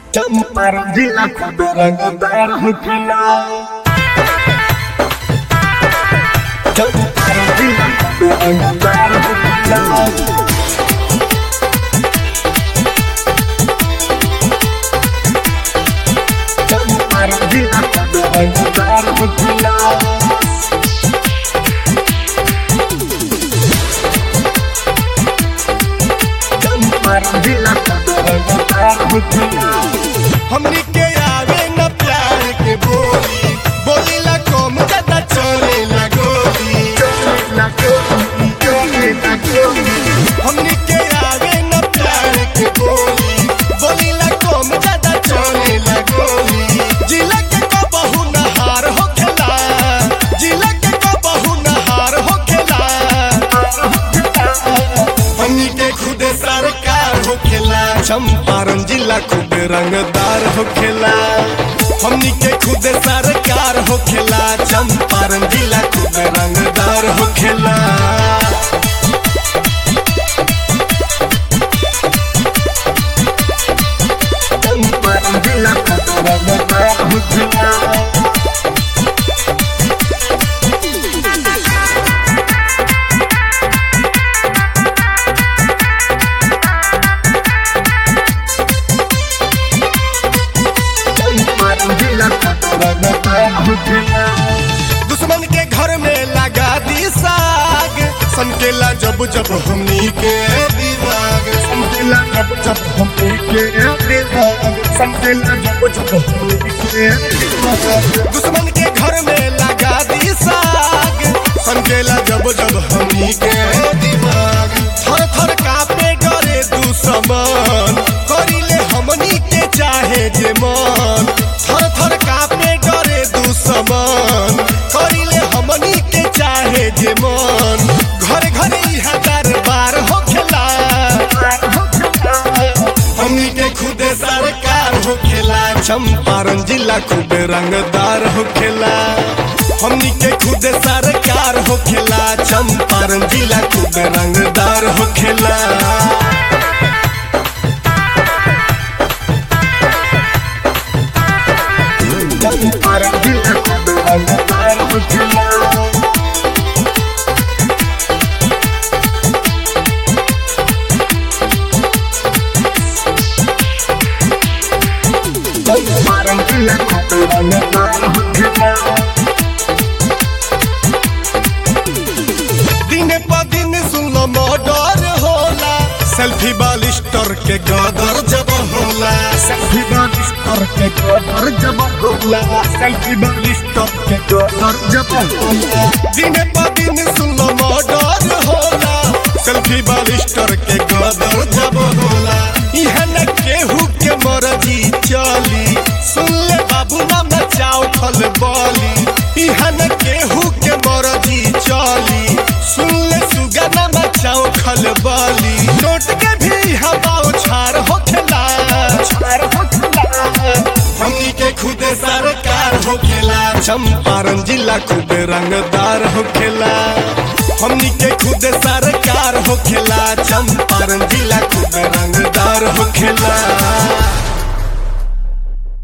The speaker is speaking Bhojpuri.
Chamaron de la cuadrangular hookila. Chamaron de la cuadrangular hookila. Chamaron de la cuadrangular hookila. Chamaron de la cuadrangular hookila. हमनी के आवे न प्यार के बोली बोली ला कम ज्यादा चले ला गोली हमनी के आवे न प्यार के बोली बोली ला कम ज्यादा चले ला गोली जिला के को बहु नहार हो खेला जिला के को बहु नहार हो खेला हमनी के खुद सरकार हो खेला चंपारण जिला खुद रंगदार हो खेला हमनी के खुद सरकार हो खेला चंपारण जिला खुद रंगदार हो खेला Chamaron de la cuadrangular hookila. Chamaron de la cuadrangular hookila. दुश्मन के घर में लगा दी साग सनकेला जब जब हमनी के दिमाग Samtila jab jab hum ke दिमाग samtila jab jab hum ke दिमाग दुश्मन के घर में लगा दी साग सनकेला जब जब हमनी के दिमाग थर थर कापे डरे दुश्मन करिले हमनी के चाहे जे मन थर थर कापे डरे दुश्मन करिले हमनी के चाहे जे मन घर घर इहा दरबार होखेला हमनी के खुद सरकार होखेला चंपारण जिला खुद रंगदार होखेला हमनी के खुद सरकार होखेला चंपारण जिला खुद रंगदार होखेला Chamaron de la cuadrangular hookila. Chamaron de la cuadrangular hookila. दिन प दिन सुन लो मर्डर होला सेल्फी बालिस्टर के गदर जब होला Selfie बालिश करके गोदर जब होला सेल्फी बालिश करके गोदर जब होला दिन प दिन सुन लो मर्डर होला सेल्फी बालिस्टर के गदर जब होला इहा न केहू के मर्जी चली सुन ले बाबू ना मचाओ खल बोली इहा न केहू के मर्जी चली सुन ले सुगा ना मचाओ खल बोली नोट के भी हवाओ छार होखेला छार होखला हमनी के खुद सरकार होखेला चंपारण जिला खुद रंगदार होखेला हमनी के खुद सरकार होखेला चंपारण जिला खुद रंगदार होखेला